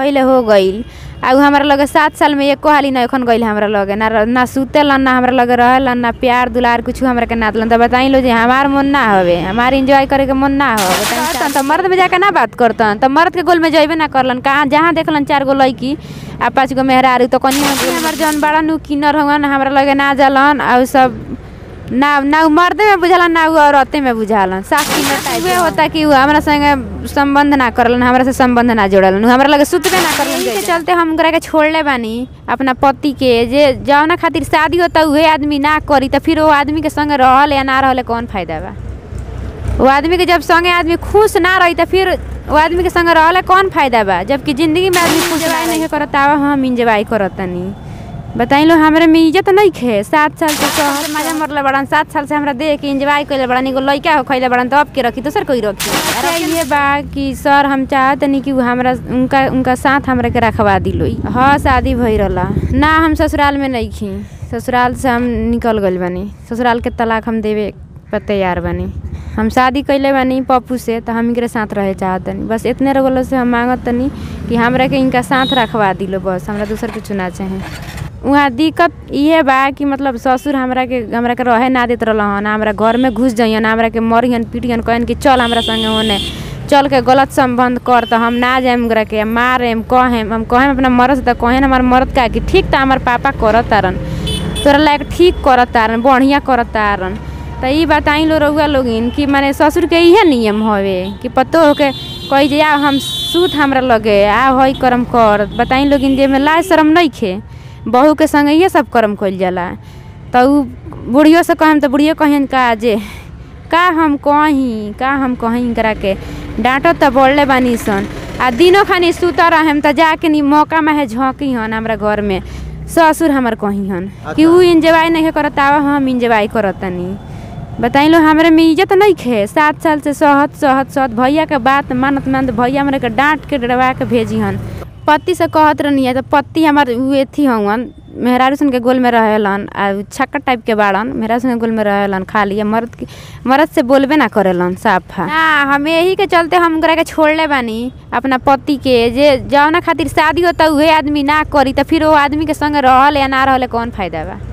पहिले हो गईल आ उ हमरा लगे सात साल में एको हाली ना एखन गईल हमरा लगे ना र- ना सुतेलन ना हमरा लगे रहेलन ना प्यार दुलार कुछ हमरा के ना दिलन त बताई लो जे हमार मन ना हवे हमार एंजॉय करे के मन ना हो बताई त मर्द में जाके ना बात करतन त मर्द के गोल में जइबे ना करलन कहाँ जहाँ देखलन चार गो लड़की आ पाँच गो मेहरारू तो कनी हमर जौन बड़ा नु किन्नर हवन हमरा लगे ना जालन आ उ सब ना ना उ मर्दे में बुझालन ना उ औरते में बुझालन साफ किन्नर टाइप उहे होता कि उ हमरा संगे संबंध ना करलन हमरा से संबंध ना जोड़लन उ हमरा लगे सुतबे ना करलन के चलते हम ओकरा के छोड़ले बानी अपना पति के जे जौना खातिर शादी होता उहे आदमी ना करी त फिर वो आदमी के संगे रहल या ना रहले कौन फायदा बा वो आदमी के जब संगे आदमी खुश ना रही त फिर वो आदमी के संगे रहले कौन फायदा बा जबकि जिंदगी में आदमी खुश नहीं करता हम इंजॉय करतनी बताई लो हमरे में इज्जत नहीं खे सात साल से शहर मजा मरले बड़न सात साल से हमरा देख के इंजॉय कइले बड़न एगो लइका हो खइले बड़न तब के रखी दोसर कोई रखी अरे ये बा कि सर हम चाहत नहीं कि उ हमरा उनका उनका साथ हमरा के रखवा दिलो हाँ शादी भई रहला ना हम ससुराल में नहीं खी ससुराल से हम निकल गइल बानी ससुराल के तलाक हम देवे पर तैयार बानी हम शादी कैले बानी पप्पू से तो हम इनके साथ रहे चाहतनी बस इतने रगल से हम मांगत तनी कि हमरा के इनका साथ रखवा दिलो बस हमरा दूसर कुछ ना चाहे वहाँ दिक्कत इहे बा कि मतलब ससुर हमरा के हमरा के रहे ना देत रहलन हमरा घर में घुस जइयन हमरा के मरियन पीटियन कहन कि चल हमरा संगे होने चल के गलत संबंध कर तो हम ना जाएम ओकरा के मारेम कहेम हम कहेम अपना मरद से तो कहेन हमार मरद का कि ठीक तो हमार पापा करत तारन तोरा लायक ठीक करत तारन बढ़िया करत तारन त ई बताई लो रउआ लोगिन कि माने ससुर के इहे नियम हवे कि पतो हो के कही जे आ हम सूत हमरा लगे आ हई करम कर बताई लोगिन जे में लाज शरम नहीं खे बहू के संगे इहे सब करम कइल जाला त उ बुढ़ियो से कहम त बुढ़ियो कहन का जे का हम कही का हम कही करा के डांटत त बोलले बानी सन आ दिनो खानी सुता रहेम त जाके नी मौका में है झोंकी हन हमरा घर में ससुर हमर कही हन कि उ इंजॉय नहीं करत आवा हम इंजॉय करतनी बताई लो हमरे में इज्जत नहीं खे सात साल से सहत सहत सहत भैया के बात मानत मानत भैया हमरे के डांट के डरवा के भेजी हन पति से कहत रहनी है तो पति हमार उ एथी हवन मेहरारू सन के गोल में रहेलन आ उ छक्का टाइप के बाड़न मेहरारू सन के गोल में रहेलन खाली आ मर्द के मर्द से बोलबे ना करेलन साफा ना हम यही के चलते हम ओकरा के छोड़ले बानी अपना पति के जे जौना खातिर शादी होता उहे आदमी ना करी त फिर वो आदमी के संगे रहल या ना रहले कौन फायदा बा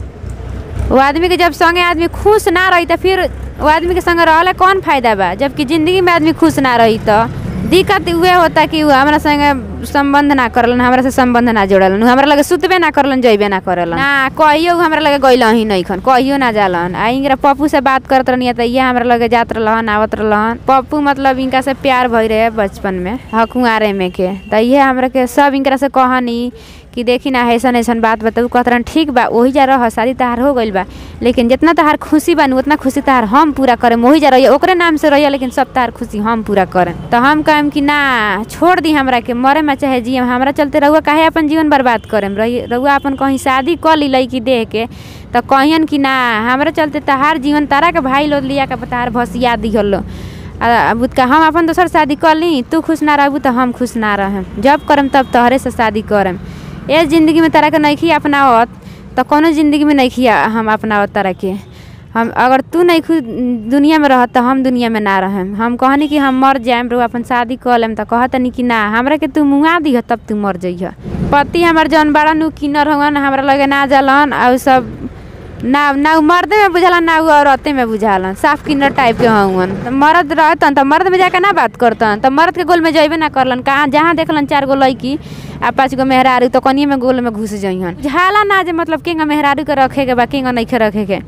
वो आदमी के जब संगे आदमी खुश ना रही त फिर वो आदमी के संगे रहले कौन फायदा बा जबकि जिंदगी में आदमी खुश ना रही त दिक्कत उहे होता कि उ हमरा संगे संबंध ना करलन हमरा से संबंध ना जोड़लन उ हमरा लगे सुतबे ना करलन जइबे ना करलन ना कहियो उ हमरा लगे गइल ही नहीं खन कहियो ना जालन आ इंगरा पप्पू से बात करत रहनी त इहे हमरा लगे जात रहलन आवत रहलन पप्पू मतलब इनका से प्यार भई रहे बचपन में हकुआरे में के त इहे हमरा के सब इनकरा से कहनी कि देखी ना ऐसन ऐसन बात बताऊ कहत रहन ठीक बा ओही जा रह शादी तहार हो गइल बा लेकिन जितना तहार खुशी बा उतना खुशी तहार हम पूरा करेम ओही जा रहिए ओकरे नाम से रहिए लेकिन सब तहार खुशी हम पूरा करेम तो हम कहम कि ना छोड़ दी हमरा के मरे में चाहे जियम हमरा चलते रहुआ काहे अपन जीवन बर्बाद करेम रही रहुआ अपन कहीं शादी कर ली लड़की देह के तो कहियन कि ना हमरा चलते तहार जीवन तारा के भाई लोग लिया के तहार भसिया दिहल लो अब का हम अपन दोसर शादी कर ली तू खुश ना रहबू तो हम खुश ना रहेम जब करम तब तोहरे से शादी करम ए जिंदगी में तरह के नहीं अपनावत तो कोनो जिंदगी में नहीं हम अपनावत तरह के हम अगर तू नहीं खुद दुनिया में रहत तो हम दुनिया में ना रहेम हम कहनी कि हम मर जाएम रो अपन शादी कर लेम तो कहतनी कि ना हमरा के तू मुआ दिह तब तू मर जइह पति हमर जौन बड़ा नु किन्नर हवन हमरा लगे ना जालन और सब ना ना उ मर्दे में बुझालन ना उ औरते में बुझालन साफ किन्नर टाइप के हवन त मर्द रहतन त मर्द में जाके ना बात करतन त मर्द के गोल में जइबे ना करलन कहाँ जहाँ देखलन चार गो लड़की आ पाँच गो मेहरारू तो कनिए में गोल में घुस जइहन झाला ना जे मतलब केंगा मेहरारू के रखे के बा केंगा नहीं रखे के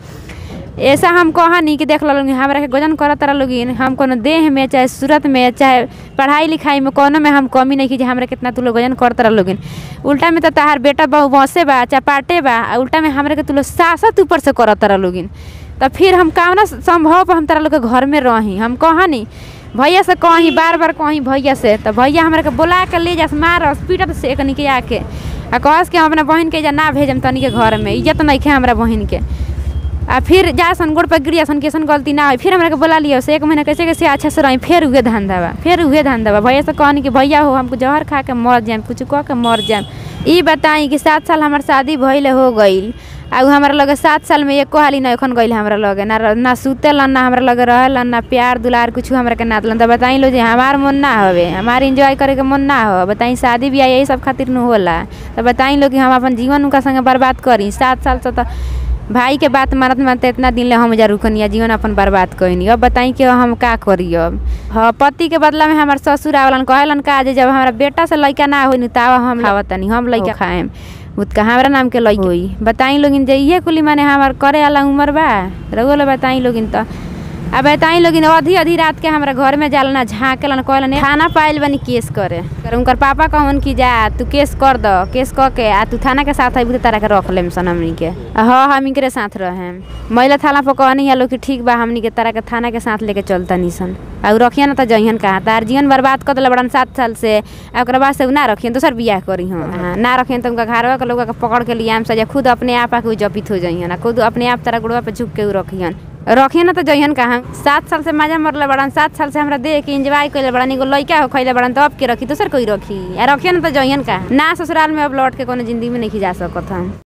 ऐसा हम कहनी कि देख लोगिन हमरा के गजन करत तरह लोगिन हम कोनो देह में चाहे सूरत में चाहे पढ़ाई लिखाई में कोनो में हम कमी नहीं की जे हमरा कितना तू लोग गजन करत रह लोगिन उल्टा में तो तहार बेटा बहु बसे बा चाहे पाटे बा आ उल्टा में हमरा के तू लोग सासत ऊपर से करत तरह लोगिन तो फिर हम कावना संभव पर हम तारा लोग के घर में रही हम कहनी भैया से कही बार बार कही भैया से तो भैया हमरा के बोला के ले जास मारस पीटत से एकनी के आके आ कहस कि हम अपना बहन के जा ना भेजम तनी के घर में इज्जत नहीं खे हमरा बहन के आ फिर जा सन गोड़ पर गिरिया सन कैसन गलती ना हो फिर हमरा के बोला लियो से एक महीना कैसे कैसे अच्छा से रही फिर उहे धंधा बा फिर उहे धंधा बा भैया से कहनी कि भैया हो हमको जहर खा के मर जाएम कुछ कह के मर जाएम ई बताई कि सात साल हमार शादी भइले हो गईल आ उ हमरा लगे सात साल में एको हाली ना एखन गइल हमरा लगे ना ना सुतेलन ना हमरा लगे रहेलन ना प्यार दुलार कुछ हमरा के ना दिलन त बताई लो जे हमार मन ना हवे हमार एंजॉय करे के मन ना हो बताई शादी बियाह यही सब खातिर न होला त बताई लो कि हम अपन जीवन उनका संगे बर्बाद करी सात साल से त भाई के बात मानत मानते इतना दिन ले हम जा रुकनिया जीवन अपन बर्बाद कइनी अब बताई कि हम का करी अब हाँ पति के बदला में हमार ससुर आवलन कहेलन का जे जब हमारा बेटा से लइका ना होई तब हम खावतनी हम लइका खाएम उतका हमरा नाम के लइका होई बताई लोगिन जे इहे कुली माने हमार करे वाला उम्र बा रउआ ले बताई लोगिन त आ बताई लोगिन आधी आधी रात के हमरा घर में जालन झाँकेलन कहलन थाना पाइल बनी केस करे कर उनकर पापा कहन कि जा तू केस कर द केस क के आ तू थाना के साथ अभी तारा के रख लेम सन हमनी के आ हाँ हम इनकरे साथ रहेम महिला थाना पर कहनी है लोग कि ठीक बा हमनी के तारा के थाना के साथ लेके चलता निसन आ उ रखियन ना त जइहन कहाँ तार जीवन बर्बाद कर दिला बड़न सात साल से आ ओकरा बाद से उ ना रखियन दोसर बियाह करी हम ना रखियन त उनका घरवा के लोग के पकड़ के लियाम सजा खुद अपने आप आके उ जपित हो जइहन आ खुद अपने आप तारा गुड़वा पे झुक के उ रखियन रखिए ना तो जइहन कहाँ सात साल से मजा मरले बड़न सात साल से हमरा देख के इंजॉय कइले बड़न एगो लइका हो खइले बड़न तब के रखी दोसर कोई रखी आ रखिए ना तो जइहन कहाँ ना ससुराल में अब लौट के कोनो जिंदगी में नहीं जा सकत हम